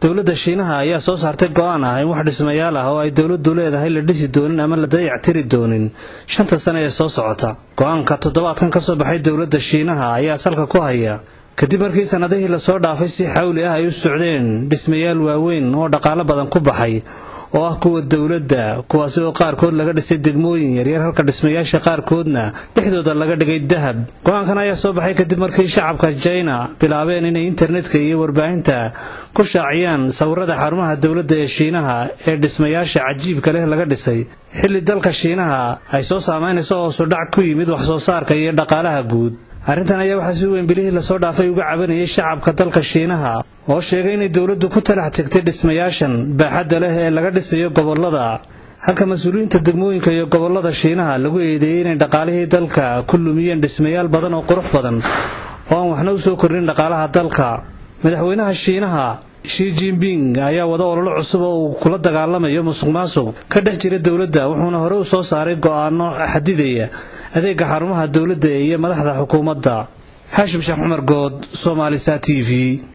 dowladda shiinaha ayaa soo saartay go-aan ah in wax dhismayaal ah oo ay dowladdu leedahay la dhisi doonin ama la dayactiri doonin shanta sane ee soo socota go-aanka toddobaadkan ka soo baxay dowladda shiinaha ayaa salka ku haya kadib markii sannadihii lasoo dhaafay si xawli ah ay u socdeen dhismayaal waaweyn oo dhaqaalo badan ku baxay oo ah kuwa dowladda kuwaasi oo qaarkood laga dhisay degmooyin yaryar halka dhismayaasha qaarkoodna dhexdooda laga dhigay dahab go-aankan ayaa soo baxay kadib markii shacabka jina bilaabeen inay internetka iyo warbaahinta ku shaaciyaan sawirada xarumaha dowladda ee shiinaha ee dhismayaasha cajiibka leh laga dhisay xilli dalka shiinaha ay soo saamaynayso hoosu dhac ku yimid wax soo saarka iyo dhaqaalaha guud arrintan ayaa waxaa si weyn bilihii lasoo dhaafay uga cabanayay shacabka dalka shiinaha oo sheegay inay dowladdu ku talax tegtay dhismayaashan baaxadda leh ee laga dhisayo gobollada halka mas-uuliyiinta degmooyinka iyo gobollada shiinaha lagu eedeeyey inay dhaqaalihii dalka ku lumiyeen dhismayaal badan oo qurux badan oo aan waxna u soo kordhin dhaqaalaha dalka madaxweynaha shiinaha shi jinping ayaa wada ololo cusub oo uu kula dagaalamayo musuq maasuq ka dhex jira dowladda wuxuuna hore u soo saaray go'aano xadidaya adeega xarumaha dowladda iyo madaxda xukuumadda xaashim sheekh cumar good soomaalisa t v